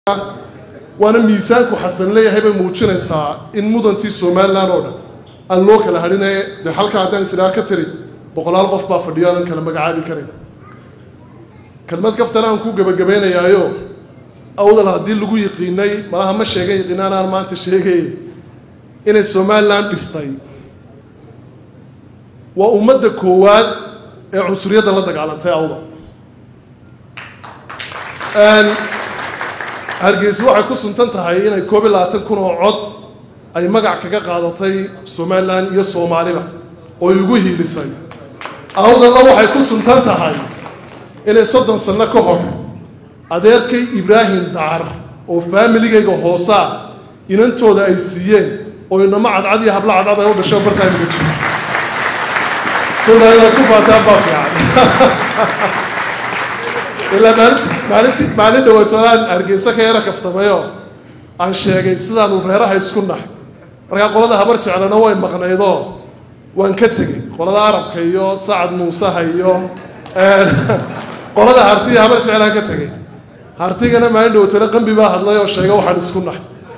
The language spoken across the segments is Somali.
waana miisaanku xasan leeyahay bay muujinaysaa in mudantii somalilan oo dhan aan loo kala hadhinaye dee halkaa haddaan is idhaha ka tiri boqolaal qof baa fadhiyo aanan kala magacaabi karin kelmad kaftana aan ku gebagabaynayaayo awdal haddii lagu yiqiinay malaha ma sheegan yiqiinaan aan maanta sheegay inay somalilan dhistay waa ummadda koowaad ee cunsuriyadda la dagaalantay awdal hargeysa waxay ku suntan tahay inay koob iyo labaatan kun oo cod ay magac kaga qaadatay somalilan iyo soomaaliba oo igu hiilisay awdalna waxay ku suntan tahay inay soddon sanno ka hor adeerkay ibraahim dacar oo faamiligayga hoosaa inantooda ay siiyeen oo inamo cadcad iyo hablo cadcad ay u dhasho bartaa imaga jiro soomaaliland ku faataan baa fiican ilaa maalinti maalinti maalin dhaweytoolaan hargeysa ka yara kaftamayo aan sheegay sidaanu reeraha isku nahay markaa qolada habar jeclana way maqnaydoo waan ka tegey qolada arabka iyo sacad muusaha iyo qolada hartiya habar jeclaan ka tegey hartigana maalin dhaweytoole qambi baa hadlay oo sheega waxaan isku nahay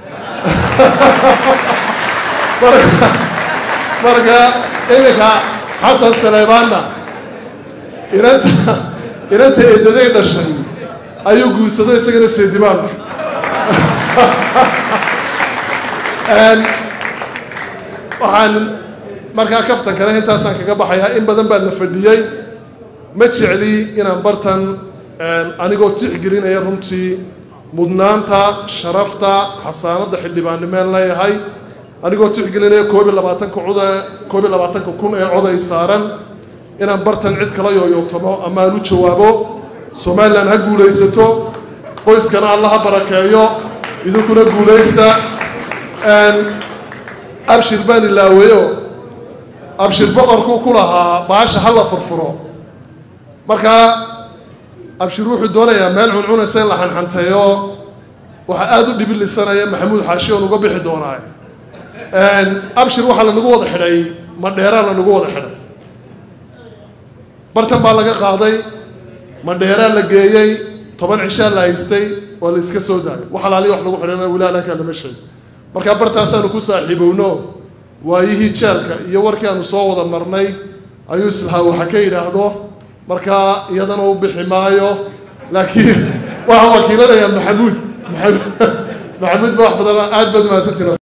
marka iminka xasan saleymaanna inanta inanta eedaday dhashay ayuu guursado isagana seedibaan waxaan markaa kaftan kale intaasaan kaga baxayaa in badan baa la fadhiyey ma jecli inaan bartan anigoo tixgelinaya runtii mudnaanta sharafta xasaanadda xildhibaannimeen leeyahay anigoo tixgelinaya koob iyo labaatanka cod koob iyo labaatanka kun ee coday saaran inaan bartan cid kala yooyootamo ama aan u jawaabo somalilan ha guulaysato qoyskana alla ha barakeeyo idinkuna guulaysta abshir baan ilaaweyo abshir boqorkuu ku lahaa baasha ha la furfuro markaa abshir wuxuu doonayaa meel cuncunaysa in la xanxanteeyo waxaa aada u dhibilisanaya maxamuud xaashi oon uga bixi doonaa abshir waxaa lanagu wada xidhay madheeraa lanagu wada xidhay bartan baa laga qaaday madheeraa la geeyey toban cishaa la haystay waa la iska soo daayay wax alaaliya wax lagu xidhana weli alakaa lama sheeg markaa bartaasaanu ku saaxiibowno waayihii jeelka iyo warkii aanu soo wada marnay ayuu islahaa waxa ka yidhaahdo markaa iyadana u bixi maayo laakiin waxaan wakiilanayaa maxamuud maxamuud maxamuud ba wax badan aad baad mahadsantiin